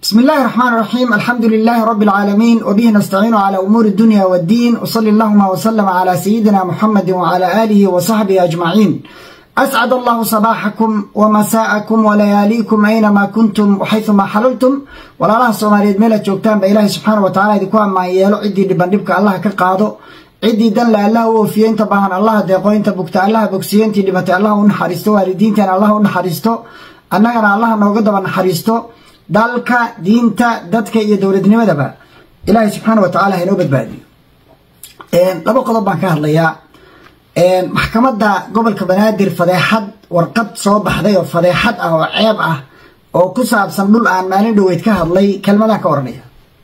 بسم الله الرحمن الرحيم الحمد لله رب العالمين وبه نستعين على أمور الدنيا والدين وصلى اللهم وسلم على سيدنا محمد وعلى آله وصحبه أجمعين أسعد الله صباحكم ومساءكم ولياليكم أينما كنتم وحيثما حللتم ولا الله سوماليد ميلا جوجتان بإله سبحانه وتعالى دي كوان ما يلو عدي دبندبك الله كقادو عدي دن لا الله وفيين تباهن الله ديقوين تبكت الله بكسيين تدمت الله ونحرستو والدين تان الله ونحرستو أننا الله نوغد ونحرستو dalka diinta dadka iyo dowladnimadaba ilaahay subxaana wa tacala hainoo badbaadiyo laba qodob baan ka hadlayaa maxkamadda gobolka banaadir fadeexad warqad soo baxday oo fadeexad ah oo ceeb ah oo ku saabsan dhul aan maalin dhoweyd ka hadlay kelmadaan ka oranaya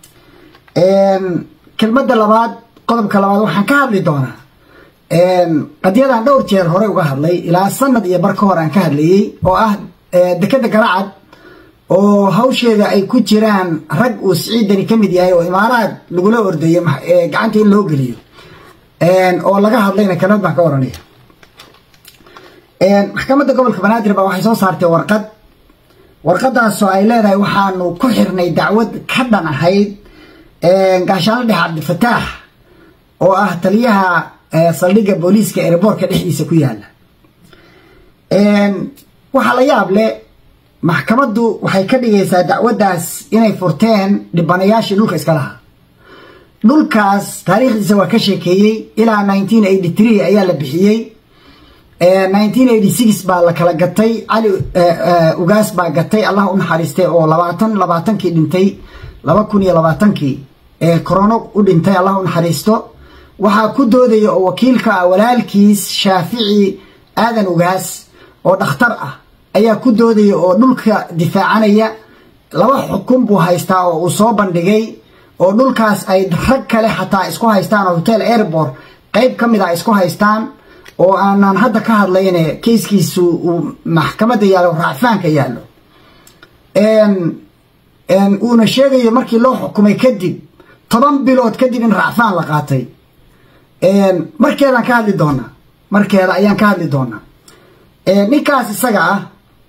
kelmadda labaad qodobka labaad waxaan ka hadli doonaa qadiyadaan dhowr jeer hore uga hadlay ilaa sanad iyo bar ka hor aan ka hadlayey oo ah dekeda galacad oo hawsheeda ay ku jiraan rag uu siciidani ka mid yahay oo imaaraad lagula ordayo gacanta in loo geliyo oo laga hadlayna kelmad baan ka oranaya maxkamadda gobolka banaadir baa waxay soo saartay warqad warqadaasoo ay leedahay waxaanu ku xirnay dacwad ka dhan ahayd gaashaanla dhexe cabdifataax oo ah taliyaha saldhigga booliiska erebortka dhexdiisa ku yaala waxaa la yaab leh maxkamaddu waxay ka dhigaysaa dacwaddaas inay furteen dhibanayaashii dhulka iska lahaa dhulkaas taariikhdiisa waa ka sheekeeyey ilaa nineteen eighty three ayaa la bixiyey nineteen eighty six baa la kala gatay cali ugaas baa gatay allah u naxariistay oo labaatan labaatankii dhintay laba kun iyo labaatankii ee corono u dhintay allah u naxariisto waxaa ku doodaya oo wakiilka ah walaalkiis shaafici aadan ugaas oo dhakhtar ah ayaa ku doodaya oo dhulka difaacanaya laba xukun buu haystaa oo uu soo bandhigay oo dhulkaas ay rag kale xataa isku haystaan oo hotel airport qeyb ka mid a isku haystaan oo aanan hadda ka hadlayne kayskiisu uu maxkamadda yaallo raacfaanka yaallo uuna sheegayo markii loo xukumay kadib toban bilood kadib in raacfaan la qaatay markeedaan ka hadli doonaa markeeda ayaan ka hadli doonaa ninkaas isaga ah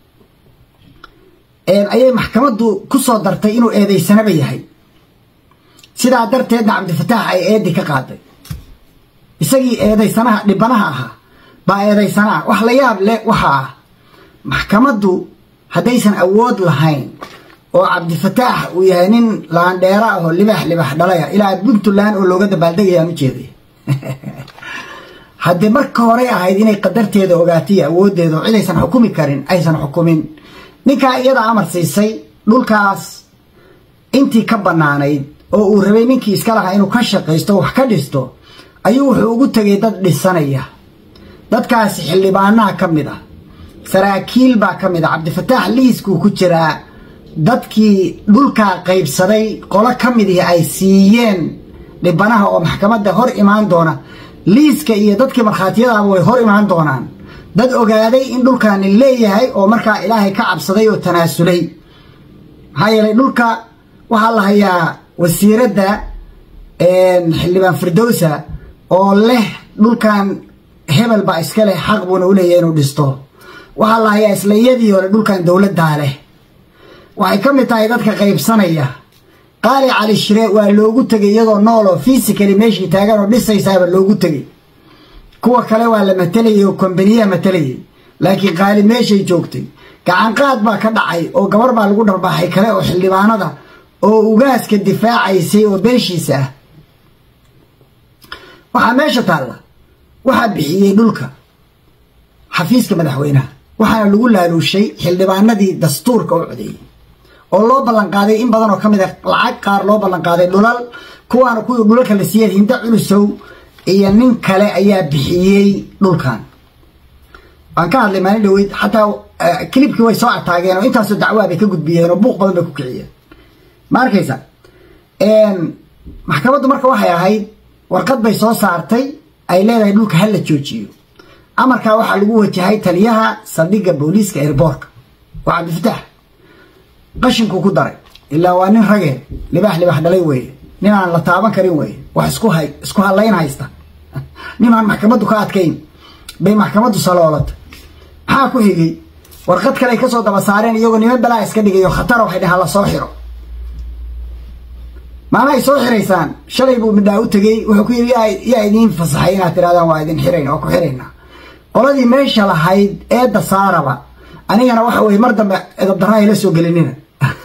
ayay maxkamaddu ku soo dartay inuu eedaysanaba yahay sidaa darteedna cabdifataax ay eedi ka qaaday isagii eedaysanaha dhibanaha ahaa baa eedaysanaha wax la yaab leh waxa ah maxkamaddu haddaysan awood lahayn oo cabdifataax uu yahay nin laandheera ah oo libax libax dhalaya ilaa puntland oo looga dabaaldegayaan u jeeday haddee marka horey ahayd inay qadarteeda ogaataiyo awooddeeda oo cidaysan xukumi karin aysan xukumin ninkaa iyada amar siisay dhulkaas intii ka bannaanayd oo uu rabay ninkii iska lahaa inuu ka shaqaysto wax ka dhisto ayuu wuxuu ugu tegay dad dhisanaya dadkaasi xildhibaanaha ka mid ah saraakiil baa ka mid ah cabdifataax liiskuu ku jiraa dadkii dhulkaa qaybsaday qolo ka midii ay siiyeen dhibanaha oo maxkamadda hor imaan doona liiska iyo dadkii markhaatiyadaaba way hor imaan doonaan dad ogaaday in dhulkaani leeyahay oo markaa ilaahay ka cabsaday oo tanaasulay maxaa yeelay dhulka waxaa la hayaa wasiiradda xildhibaan firdowsa oo leh dhulkan hebel baa iska leh xaq buuna u leeyahay inuu dhisto waxaa la hayaa isla iyadii hore dhulkan dowladdaa leh waxay ka mid tahay dadka qaybsanaya qaali cali shire waa loogu tegay iyadoo nool oo fisically meeshii taagan oo dhisaysaaba loogu tegay kuwa kale waa la matalayay oo kombaniyaha matalayay laakiin qaali meeshay joogtay gacanqaad baa ka dhacay oo gabar baa lagu dharbaaxay kale oo xildhibaanada oo ugaaska difaacaysay oo beeshiisa ah waxaa meesha taalla waxaa bixiyey dhulka xafiiska madaxweynaha waxaana lagu laaluushay xildhibaanadii dastuurka u codeeyey oo loo ballanqaaday in badan oo ka mid a lacag qaar loo ballanqaaday dhulal kuwaana kuwii dhulalka la siiyeen hinda culusow iyo nin kale ayaa bixiyey dhulkan waan ka hadlay maalin dhaweyd xataa kilibkii way soo ataageen oo intaasoo dacwaa bay ka gudbiyeen oo buuq badan bay ku kiciyeen ma arkaysa maxkamaddu marka waxay ahayd warqad bay soo saartay ay leedahay dhulka ha la joojiyo amarkaa waxaa lagu wajahay taliyaha saldhigga booliiska airboortka waa cabdifataax qashinkuu ku daray ilaa waa nin ragee libax libax dhalay weeye nin aan la taaban karin weeye wax isku hay isku hadlayn haysta nin aan maxkamaddu ka adkayn bay maxkamaddu saloolatay maxaa ku xigay warqad kale ay ka soo daba saareen iyagoo niman balaa iska dhigayo khatara waxay dhaheen la soo xiro maanahay soo xiraysaan shalay buu midhaa u tegey wuxuu ku yidhi yaa idiin fasaxay inaad tirahdaan waa idin xirayn waa ku xiraynaa qoladii meesha lahayd eedda saaraba anigana waxa weye mar dambe edabdarra ayla soo gelinina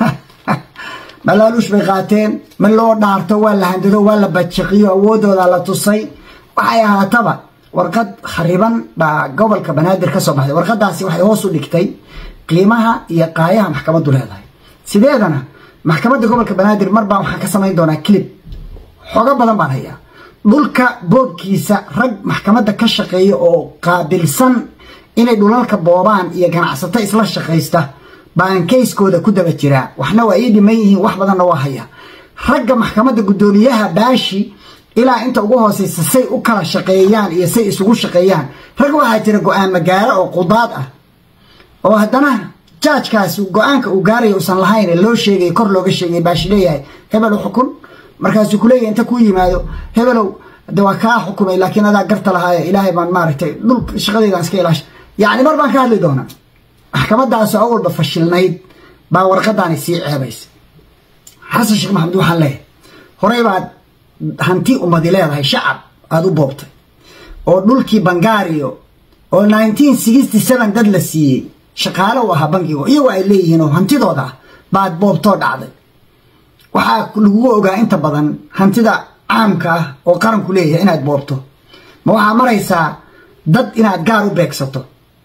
malaaluush bay qaateen ma loo dhaarto waa la handado waa la bajiqiyo awoodooda la tusay waxay ahaataba warqad khariban baa gobolka banaadir ka soo baxday warqadaasi waxay hoos u dhigtay qiimaha iyo qaayaha maxkamaddu leedahay sideedana maxkamadda gobolka banaadir mar baa waxaan ka samayn doonaa clib xoogo badan baan hayaa dhulka boobkiisa rag maxkamadda ka shaqeeya oo qaabilsan inay dhulalka boobaan iyo ganacsato isla shaqaysta baan kayskooda ku daba jiraa waxna waa ii dhiman yihiin wax badanna waa haya ragga maxkamadda guddoomiyaha baashi ilaa inta ugu hooseysa say u kala shaqeeyaan iyo say isugu shaqeeyaan rag waxaa jira go-aan magaalo oo qudaad ah oo haddana jaajkaas go-aanka uu gaaraya usan lahayn loo sheegay kor looga sheegay baashi leeyahay hebel u xukun markaasuu kuleeyahay inta ku yimaado hebelow de waa kaa xukumay laakiin adaa garta lahaayo ilaahay baan maaragtay dhul shaqadeydaan iska ilaasha yacni mar baan ka hadli doonaa maxkamadaasoo awalba fashilnayd baa warqadaani sii ceebaysa xasan sheekh maxamed waxaan leeyahay horey baad hanti ummadi leedahay shacab aada u boobtay oo dhulkii bangaariyo oo nineteen sixty seven dad la siiyey shaqaale u ahaa bankigo iyagoo ay leeyihiin oo hantidooda ah baad boobtoo dhacday waxaa lagugu ogaa inta badan hantida caamka ah oo qaranku leeyahay inaad boobto ma waxaa maraysaa dad inaad gaar u beegsato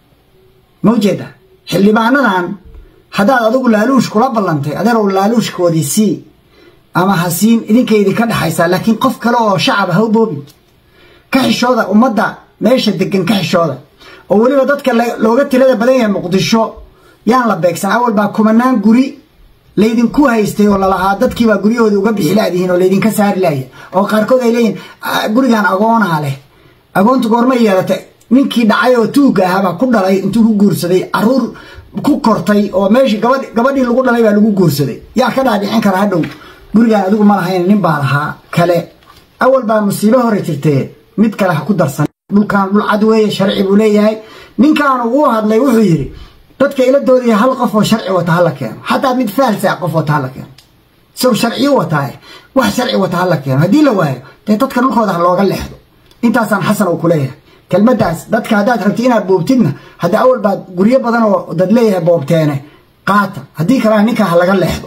ma ujeeda xildhibaanadan haddaad adigu laaluush kula ballantay adeerow laaluushkoodii sii ama ha siin idinkaydi ka dhexaysaa laakiin qof kale oo shacaba ha u boobin ka xishooda ummadda meesha degan ka xishooda oo weliba dadka looga tirada badan yahay muqdisho yaan la beegsan awal baa kumanaan guri laydinku haystay oo lalahaa dadkiibaa guryahoodii uga bixi laadihiin oo laydinka saari laaya oo qaarkood ay leeyihin gurigan agoonaa leh agoontu goorma yeelatay ninkii dhacay oo tuugga ahaabaa ku dhalay intuu ku guursaday caruur ku kortay oo meeshii gabadh gabadhii lagu dhalay baa lagu guursaday yaa ka dhaadhicin kara hadhow gurigaan adigu ma lahayn nin baa lahaa kale awal baa musiibo hore jirtee mid kale ha ku darsan dhulkan dhul cad weeye sharci buu leeyahay ninkaanu uu hadlay wuxuu yidhi dadka ila doodaya hal qof oo sharci wata hala keeno xataa mid faalsa qof wata hala keeno isagu sharciyo wataaye wax sharci wata hala keeno haddii la waayo dee dadka dhulkooda ha looga leexdo intaasaan xasan uu ku leeyahay kelmadaas dadka haddaad rabti inaad boobtidna hadda awal baad guryo badan oo dad leeyahay boobteene qaata haddii kalena ninkaa ha laga leexdo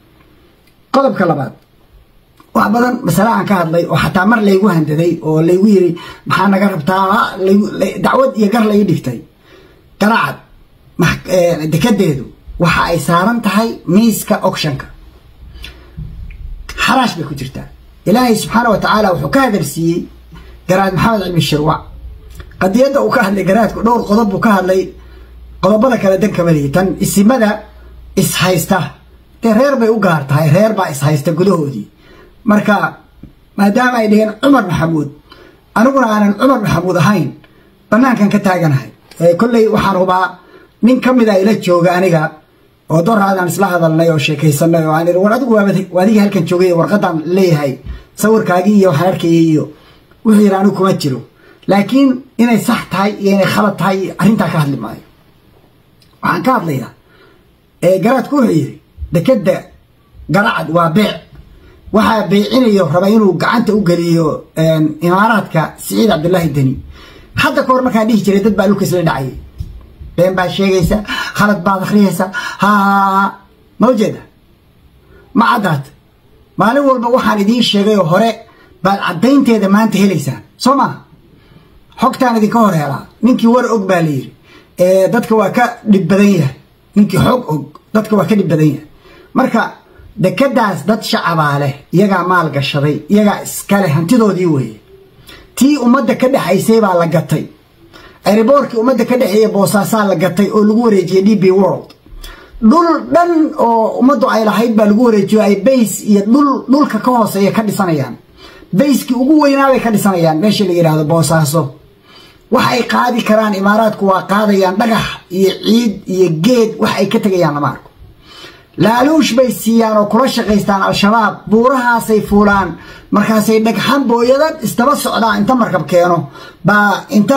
qodobka labaad wax badan masale aan ka hadlay oo xataa mar laygu handaday oo laygu yiri maxaa naga rabtaa dacwad iyo gar lai dhigtay garacad dekedeedu waxa ay saaran tahay miiska ocshanka xaraash bay ku jirtaa ilaahay subxaana wa tacaala wuxuu ka hadalsiiyey garaad maxamed cilmi shirwac qadiyadda uu ka hadlay garaadku dhowr qodob buu ka hadlay qodobada kale dan kamalihi tan isimada ishaysta dee reer bay u gaar tahay reer baa ishaysta gudahoodii marka maadaama ay dhaheen cumar maxamuud aniguna aanan cumar maxamuud ahayn banaankan ka taaganahay kolley waxaan hubaa nin ka mida ila jooga aniga oo doraadaan isla hadalnay oo sheekaysanay oo aan war adigu waadigii halkan joogay warqadan leeyahay sawirkaagii iyo waxaan arkayay iyo wuxuu yidhi anigu kuma jiro laakiin inay sax tahay iyo inay khalad tahay arrintaa ka hadli maayo waxaan ka hadlayaa garaadku wuxuu yidhi dekeda garacad waa beec waxaa beecinayo raba inuu gacanta u geliyo imaaraadka siciid cabdulaahi deni hadda ka hor markaan dhihi jiray dad baa dhulka isla dhacayay been baad sheegaysa khalad baad akhriyaysa ha ma ujeeda ma caddaad maalin walba waxaan idiin sheegay oo hore baad caddaynteeda maanta helaysaan soo maa xogtaan idinka hor helaa ninkii war og baa layidhi dadka waa ka dhib badan yahay ninkii xog og dadka waa ka dhib badan yahay marka dekadaas dad shacabaa leh iyagaa maal gashaday iyagaa iskaleh hantidoodii weeye tii ummadda ka dhexaysay baa la gatay ariboorkii ummadda ka dhexeeya boosaasaa la gatay oo lagu wareejiyey d b world dhul dhan oo ummaddu ay lahayd baa lagu wareejiyo ay bays iyo dhul dhulka ka hooseeya ka dhisanayaan bayskii ugu weynaabay ka dhisanayaan meesha la yidhaahdo boosaaso wax ay qaadi karaan imaaraadku waa qaadayaan dhagax iyo ciid iyo geed wax ay ka tegayaan lama arko laaluush bay siiyaan oo kula shaqaystaan al-shabaab buurahaasay fuulaan markaasay dhagxan booyada isdaba socdaan inta markab keeno baa inta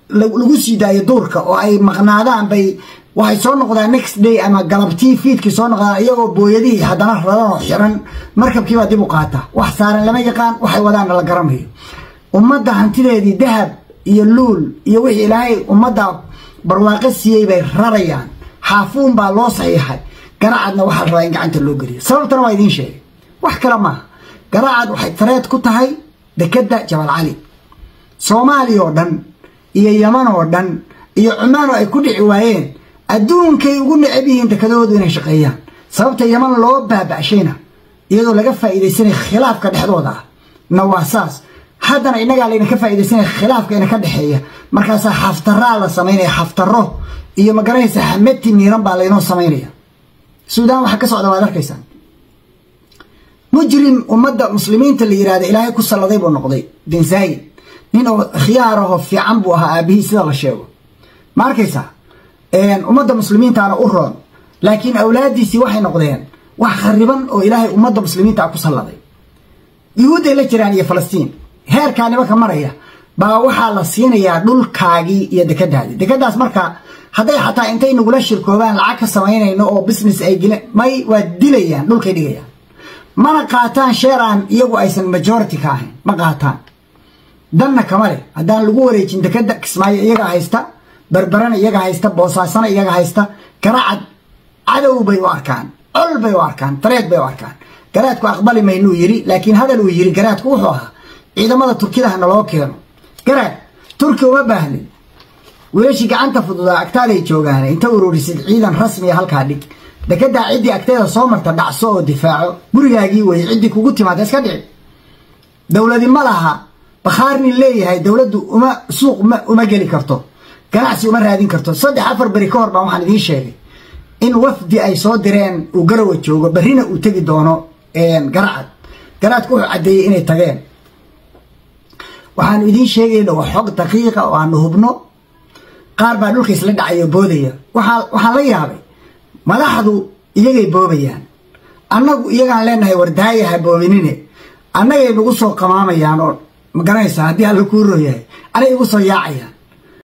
lagu sii daayo duurka oo ay maqnaadaan bay waxay soo noqdaan next day ama galabtii fiidkii soo noqdaan iyagoo booyadihii haddana radan oo xiran markabkiibaa dib u qaata wax saaran lama yaqaan waxay wadaanna la garanayo ummadda hantideedii dahab iyo luul iyo wixii ilaahay ummadda barwaaqo siiyey bay rarayaan xaafuun baa loo saxiixay garacadna waxaa la rabaa in gacanta loo geliyo sababtana waa idiin sheegay wax kale maaha garacad waxay tareed ku tahay dekedda jabal cali soomaaliya oo dhan iyo yaman oo dhan iyo cumaan oo ay ku dhici waayeen adduunkay ugu necab yihiin dekadoodu inay shaqeeyaan sababta yaman loo baaba'shayna iyadoo laga faa'iidaysanaya khilaafka dhexdooda ah na waa saas haddana innagaa laydinka faa'iidaysanaya khilaafka ina ka dhexeeya markaasaa xaftaraa la samaynaya xaftaro iyo ma garanaysa xamati miiran baa laynoo samaynaya suudaan waxaa ka socda waad arkaysaan mujrim ummadda muslimiinta la yihahda ilaahay ku salladay buu noqday bin zaayid nin oo khiyaaraho fiican buu ahaa aabihii sida la sheego ma arkaysaa ummadda muslimiintaana u roon laakiin awlaadiisii waxay noqdeen wax khariban oo ilaahay ummadda muslimiinta ku salladay yuhuudday la jiraan iyo falastiin heerkaa nimanka maraya baa waxaa la siinayaa dhulkaagii iyo dekadaadii dekadaas marka hadday xataa intay nagula shirkoobaan lacag ka samaynayno oo business ay gelen may waa dilayaan dhulkay dhigayaan mana qaataan sheeraan iyagu aysan majority ka ahayn ma qaataan danna kama leh haddaan lagu wareejin dekada kismaayo iyagaa haysta berberana iyaga haysta boosaasana iyaga haysta garacad cadow bay u arkaan col bay u arkaan tareed bay u arkaan garaadku aqbali maynuu yiri laakiin hadal uu yiri garaadku wuxuu ahaa ciidamada turkida hana loo keeno garaad turki uma baahnin wiilashii gacanta fududaa agtaaday joogaan inta ururisid ciidan rasmiya halkaa dhig dekedaa ciddii agteeda soo marta dhacso oo difaaco gurigaagii weye ciddii kugu timaada iska dhici dowladi ma laha bakhaarnin leeyahay dowladdu uma suuq uma geli karto ganacsi uma raadin karto saddex afar beri ka hor baan waxaan idiin sheegay in wafdi ay soo direen uu garawa joogo berrina uu tegi doono garacad garaadku wuxuu caddeeyey inay tageen waxaanu idiin sheegayna waa xog daqiiqa oo aanu hubno qaar baa dhulka isla dhacayo boodaya waxaan la yaabay madaxdu iyagay boobayaan annagu iyagaan leenahay wardaaya ha boobinine annagay nagu soo qamaamayaan oo ma garanaysaa haddii alla kuu rooyahay anay igu soo yaacayaan